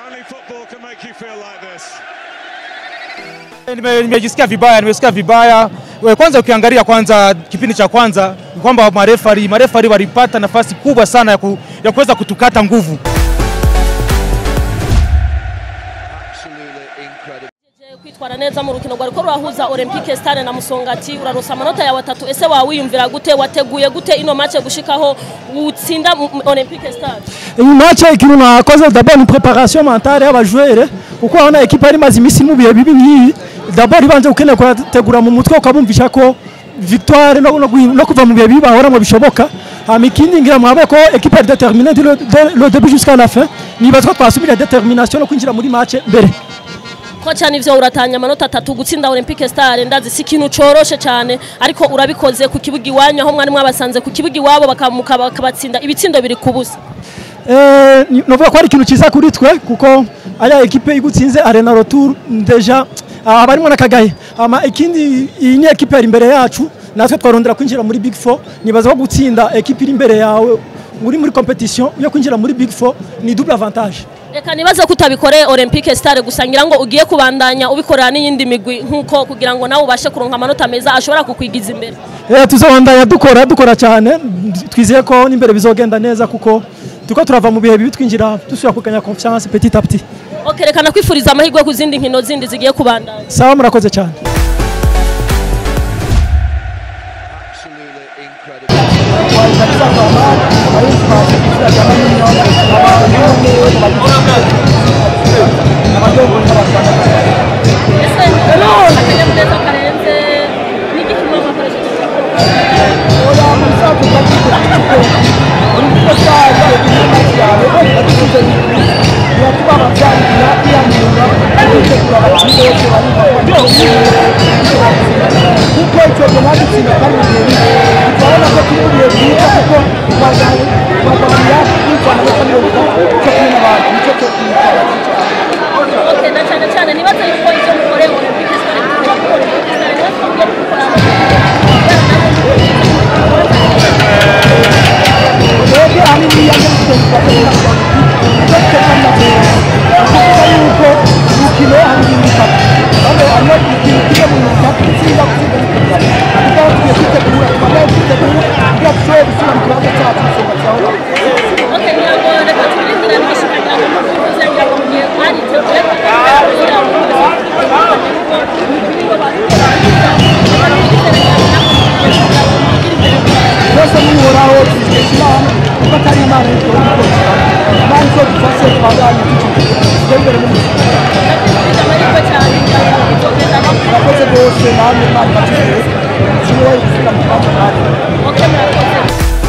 Only football can make you feel like this. Nime- Nimejisikia vibaya, nimesikia vibaya. We, Kwanza ukiangalia kwanza kipindi cha kwanza ni kwamba marefari marefari walipata nafasi kubwa sana ya, ku, ya kuweza kutukata nguvu. kwitwara neza mu rukino rwariko rurahuza Olympique Stade na Musongati uraronsa amanota yawe atatu ese wawiyumvira gute wateguye gute ino match gushikaho utsinda mu- mu- Olympique Stade iyi match ikintu nakoze d'abord ni preparation mentale y'abajwere kuko urabona ekipa yari imaze iminsi mu bihe bibi nk'iyi d'abord ibanje gukeneye kuyategura mu mutwe ukabumvisha ko victoire no, no, guhi- no kuva mu bihe bibi bahoramo bishoboka hama ikindi ngira mwabe ko ekipa yari determinée dès le, dès le début jusqu'à la fin nibaza ko twasubira determination no kwinjira muri match mbere koca nivyo uratanya amanota atatu gutsinda Olympique Stade ndazi si ikintu coroshe cyane ariko urabikoze ku kibuga iwanyu aho mwari mwabasanze ku kibuga iwabo bakamuka bakabatsinda ibitsindo biri ku busa Eh, ni- novuga ko ari ikintu cyiza kuri twe kuko aya ekipe igutsinze arena retour deja aba arimo n'akagaye ama ikindi iyi ni ekipe yari imbere yacu natwe twarondera kwinjira muri big four nibaza ko gutsinda ekipe iri imbere yawe uri muri competition yo kwinjira muri big four ni double avantage reka nibaze ko utabikoreye Olympique Stade gusa ngira ngo ugiye kubandanya ubikorera n'iyindi migwi nkuko kugira ngo nawe ubashe kuronka amanota meza ashobora kukwigiza imbere Eh, tuzobandanya dukora dukora cyane twizeye ko n'imbere bizogenda neza kuko turiko turava mu bihe bibi twinjira dusubira kuganya confiance petit à petit Ok, reka nakwifuriza amahirwe ku zindi nkino zindi zigiye kubandanya sawa murakoze cyane ese akanyamuneza karenze n'igipimo bakoresheje Ok, na cyane cyane nibaze yuko ibyo mukoreye Olympique Stade kugira ngo Olympique Stade niyo tugiye kubikora Ok, ngira ngo reka tubirindire n'ibishimira ngo mukuze ngira ngo mugiye mwariteguye kugira ngo byose n'uhoraho tuzishyira hamwe kuko atari imana y'itoro imana izo dufashe twaganye tujya imbere mu buzima amahirwe cyane ngira ngo bizogenda no murakoze rwose namwe imana ibakirere kimwe gusubira mu kibanza nawe Ok, murakoze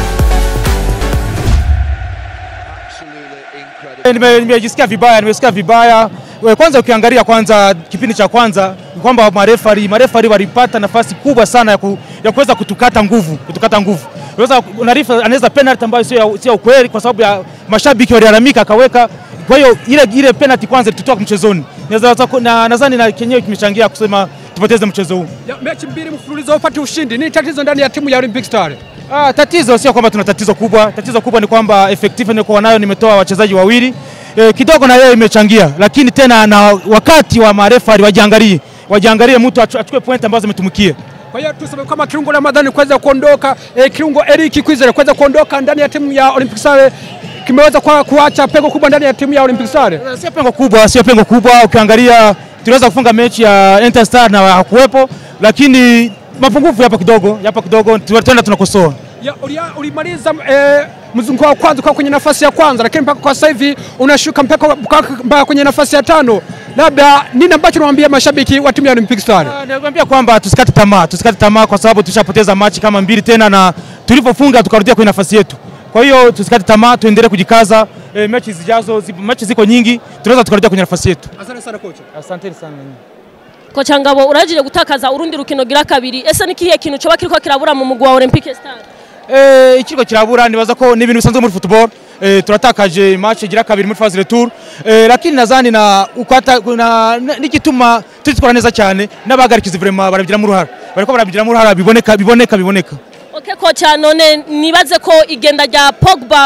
Nime- Nimejisikia vibaya, nimesikia vibaya. We, Kwanza ukiangalia kwanza kipindi cha kwanza ni kwamba marefari marefari walipata nafasi kubwa sana ya, ku, ya kuweza kutukata nguvu kutukata nguvu. Unaweza unarifa anaweza penalty ambayo sio ya- sio ya ukweli kwa sababu ya mashabiki walilalamika akaweka. Kwa hiyo ile ile penalty kwanza tutoka mchezoni. Naweza na nadhani na kenyewe kimechangia kusema tupoteze mchezo huu. Ya, mechi mbili mfululizo upate ushindi. Ni tatizo ndani ya timu ya Olympic Star. Ah, tatizo sio kwamba tuna tatizo kubwa. Tatizo kubwa ni kwamba effective nilikuwa nayo, nimetoa wachezaji wawili e, kidogo na yeye imechangia, lakini tena na wakati wa marefari wajiangalie, wajiangalie mtu achu- achukue point ambazo ametumikia. Kwa hiyo tuseme kama kiungo Ramadhani kuweza kuondoka, eh, kiungo Eric Kwizera kuweza kuondoka ndani ya timu ya Olympic Star kimeweza kwa kuacha pengo kubwa ndani ya timu ya Olympic Star. Sio pengo kubwa, sio pengo kubwa. Ukiangalia tuliweza kufunga mechi ya Interstar na hakuwepo, lakini mapungufu yapo kidogo, yapo kidogo, tunaenda tunakosoa. Ya, ulia- ulimaliza eh, mzunguko wa kwanza kwa kwenye nafasi ya kwanza, lakini mpaka kwa sasa hivi unashuka mpaka mpaka- mpaka kwenye nafasi ya tano. Labda nini ambacho unawaambia mashabiki wa timu ya Olympic Star? Ah, Nakwambia kwamba tusikate tamaa, tusikate tamaa kwa sababu tushapoteza machi kama mbili tena, na tulivyofunga tukarudia kwenye nafasi yetu. Kwa hiyo tusikate tamaa, tuendelee kujikaza. E, mechi zijazo, zi- mechi ziko nyingi, tunaweza tukarudia kwenye nafasi yetu. Asante sana kocha. Asanteni sana. koca ngabo urajije gutakaza urundi rukino gira kabiri ese ni kihe kintu coba kiriko kirabura mu mugwi wa Olympique Stade Eh, ikiriko kirabura nibaza ko ni ibintu bisanzwe muri football. Eh, turatakaje match igira kabiri muri phase retour. Eh, lakini nadhani na ukata na na- n'igituma tutitwara neza cyane n'abagarikizi vraiment barabigiramo uruhara. Bariko barabigiramo uruhara biboneka biboneka biboneka. Ok koca none nibaze ko igenda rya Pogba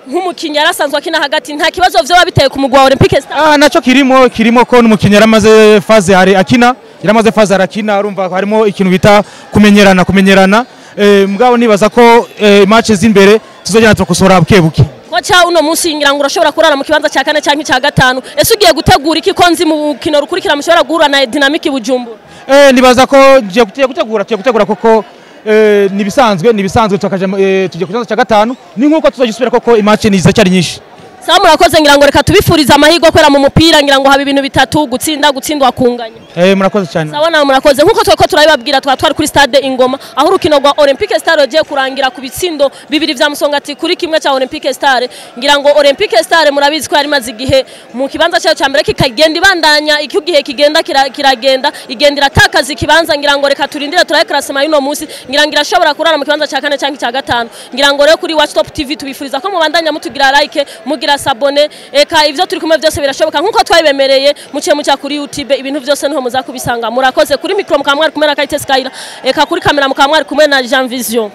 nk'umukinnyi yarasanzwe akina hagati nta kibazo vyoba biteye ku mugwa wa Olympique Star Ah, naco kirimo kirimo ko n'umukinnyi yaramaze faze hari akina yaramaze faze arakina urumva ko harimo ikintu bita kumenyerana kumenyerana eh, mugabo nibaza ko eh, match z'imbere tuzogenda turakosora buke buke koca uno munsi ngira ngo urashobora kurara mu kibanza cya kane cyangwa icya gatanu ese ugiye gutegura iki ko nzi mu rukino rukurikira mushobora guhura na dinamiki bujumbura Eh, nibaza ko ngiye tugiye gutegura tugiye gutegura koko eh, nibisanzwe nibisanzwe tukaje eh, tugiye ku kibanza cya gatanu ni nkuko tuzogisubira koko imatch ni cyari nyinshi sawa murakoze ngira ngo reka tubifurize amahirwe kubera mu mupira ngira ngo haba ibintu bitatu gutsinda gutsindwa kunganya eh, murakoze cyane sawa nawe murakoze nkuko tweko turabibabwira twaba twari kuri stade ingoma aho urukino rwa olympique star rugiye kurangira ku bitsindo bibiri vya musongati kuri kimwe cya olympique star ngira ngo olympique star murabizi ko yari imaze igihe mu kibanza cyayo cya mbere kikagenda ibandanya icyo gihe kigenda kira- kiragenda igenda iratakaza ikibanza ngira ngo reka turindire turabe karasema y'uno munsi ngira ngo irashobora kurara mu kibanza cya kane cyangwa icya gatanu ngira ngo rero kuri watch top tv tubifuriza ko mubandanya mutugira like mugira sabone eka ivyo turi kumwe byose birashoboka nkuko twabibemereye muciye mucya kuri youtube ibintu byose niho muzakubisanga murakoze kuri mikro mukaba mwari kumwe na Kayite Skyla eka kuri kamera mukaba mwari kumwe na Jean Vision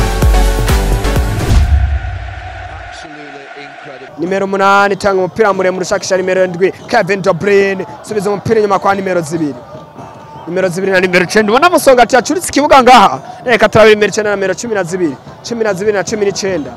nimero umunani tanga umupira muremure ushakisha nimero ndwi Kevin De Bruyne subiza umupira inyuma kwa nimero zibiri nimero zibiri na nimero icenda ubona musonga ati yacuritse ikibuga ngaha reka turabira nimero icenda na nimero cumi na zibiri cumi na zibiri na cumi n'icenda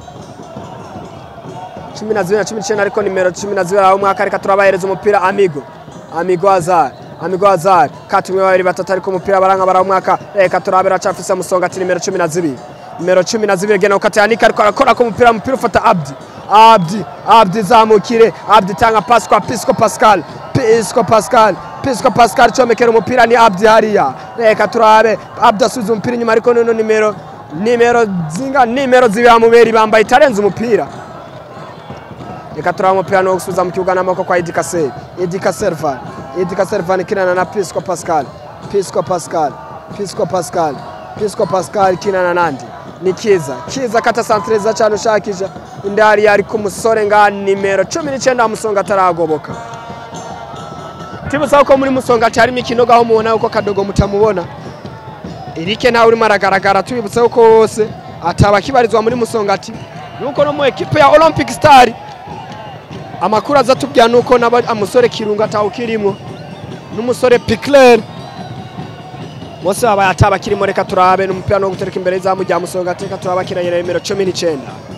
cumi na zibiri na cumi n'icenda ariko nimero cumi na zibiri aho umwaka reka turabahereza umupira amigo amigo azari amigo azari katumwe babiri batatu ariko umupira baranga bara umwaka reka turabira acafise musonga ati nimero cumi na zibiri nimero cumi na zibiri gena ukata yanika ariko arakora ko umupira umupira ufata abdi abdi abdi zamukire abdi tanga pasi kwa pisco pascal pisco pascal pisco pascal comekera umupira ni abdi hariya reka turabe abdi asubiza umupira inyuma ariko nono nimero nimero zinga nimero zibiri amuberi bambaye itarenze umupira reka turaba umupira no gusubiza mu kibuga n'amaboko kwa Edika Sel Edika Servan Edika Servan kinana na Pisco Pascal Pisco Pascal Pisco Pascal Pisco Pascal kinana nandi ni kiza kiza kata santreza cyane ushakisha indari yari ku musore nga nimero 19 musonga ataragoboka tibusaba ko muri musonga cyari imikino gaho mubona uko kadogo mutamubona Erike nawe urimo aragaragara tubibutse ko wose ataba kibarizwa muri musongati nuko no mu ekipe ya Olympic Star amakuru aza tubwira nuko naba amusore kirunga atawukirimo n'umusore Picler bose baba ataba kirimo reka turabe n'umupira no gutereka imbere y'izamu rya musonga reka turaba kiranye na nimero 19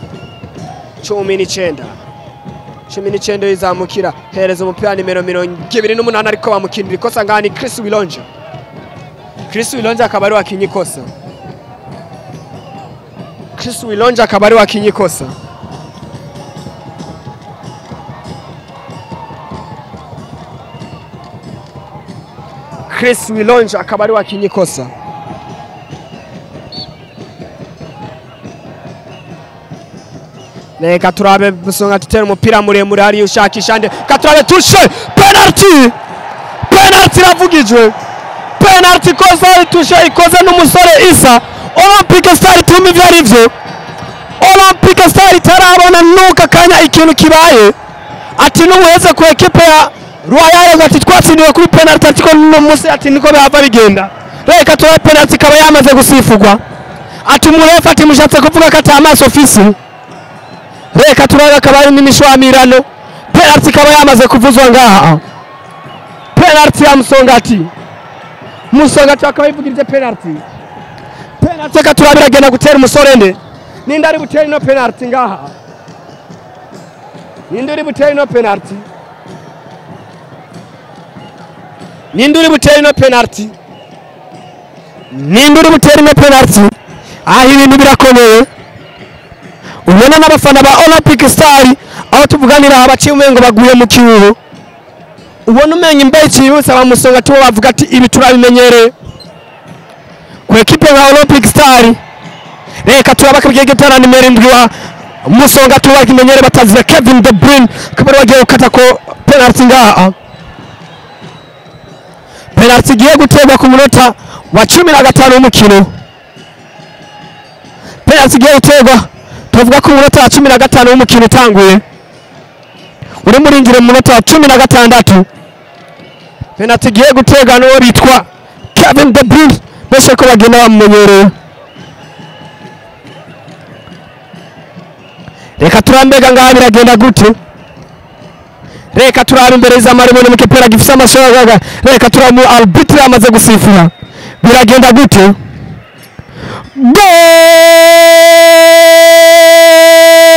19 19 yizamukira hereza umupira nimero 28 ariko bamukinira ikosa ngani Chris Wilonja Chris Wilonja akaba ari wakinye ikosa Chris Wilonja akaba ari wakinye ikosa Chris Wilonja akaba ari wakinye ikosa Reka turabe Musonga tutera umupira muremure hariya ushakisha nde katurabe tushe penalty penalty iravugijwe penalty ikoze tushe ikoze n'umusore Isa Olympic Star tumi ibyo ari byo Olympic Star itarabona nuka kanya ikintu kibaye ati n'ubuheze ku ekipe ya Royal ngo ati twatsindiwe kuri penalty ati ko no munsi ati niko bihava bigenda reka turabe penalty ikaba yamaze gusifugwa ati umurefu ati mushatse kuvuga ko ata amaso ofisi reka turabe akaba ari n'imishwamirano penalty ikaba yamaze kuvuzwa ngaha penalty ya musongati musongati akaba yivugirije penalty penalty reka turabe iragenda gutera umusore nde ninde ari butere ino penalty ngaha ninde uri butere ino penalty ninde uri butere ino penalty ninde uri butere ino penalty aha ibintu birakomeye ubona n'abafana ba olympic star aho tuvuganira aha baciye umengo baguye mu kibubu ubona umenya imbeho cyihuse abamusonga tubo bavuga ati ibi turabimenyereye ku ekipe nka olympic star reka turabaka byegetana nimero indwi wa musonga tubo bakimenyere batazira kevin de bruyne akaba ari bagiye gukata ko penalty ngaha penalty igiye guterwa ku munota wa cumi na gatanu w'umukino penalty igiye guterwa tuvuga ko umunota wa cumi na gatanu w'umukino utanguye urimo urinjira mu munota wa cumi na gatandatu penalty igiye guterwa n'uwo bitwa kevin de bruyne benshi ko bagenda bamumenyereye reka turambega ngaha biragenda gute reka turabe imbere z'amaribone mu kipira gifise amashoga reka turabe mu arbitre yamaze gusifura biragenda gute